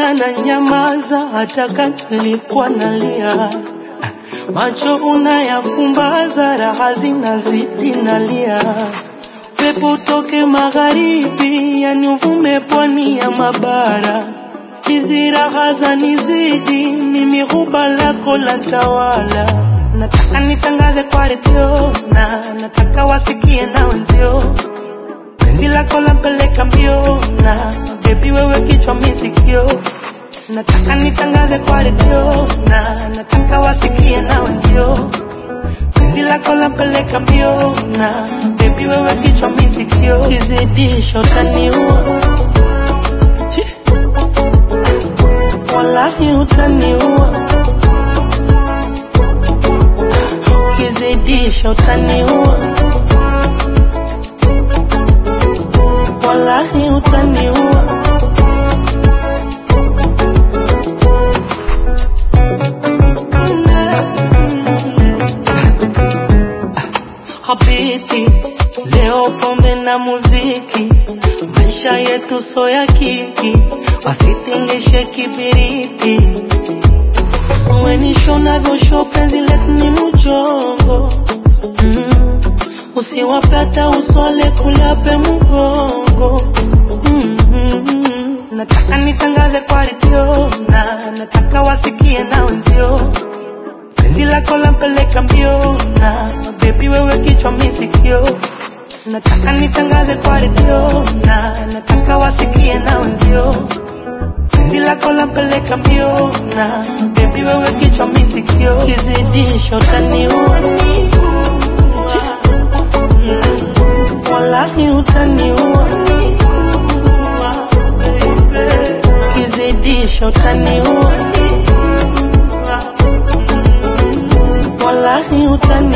ila na nyamaza hata kama nilikuwa nalia. Macho unayafumbaza, raha zinazidi nalia. Pepo utoke magharibi, yani uvume pwani ya mabara. Hizi raha zanizidi, mimi huba lako la tawala. Nataka nitangaze kwa redio na nataka wasikie na wenzio penzi lako lampeleka mbio na bebi wewe kichwa misikio nataka nitangaze kwa redio na nataka wasikie na wenzio penzi lako lampeleka mbio na bebi wewe kichwa misikio kizidisho utaniua Chi. wallahi utaniua ukizidisha utaniua wallahi utaniua Habiti, leo pombe na muziki, maisha yetu so ya kiki, wasitingishe kibiriti. Wenisho navyosho penzi letu ni mujongo mm. Usiwapata usole kulape mugongo mm -hmm. Nataka nitangaze kwa redio na nataka wasikie na wenzio penzi lako lampeleka mbio na bebi wewe kichwa misikio nataka nitangaze kwa redio na nataka wasikie na wenzio penzi lako lampeleka mbio na bebi wewe kichwa misikio kizidisho utaniua Mm. wallahi utaniua kizidisho utaniua wallahi utaniua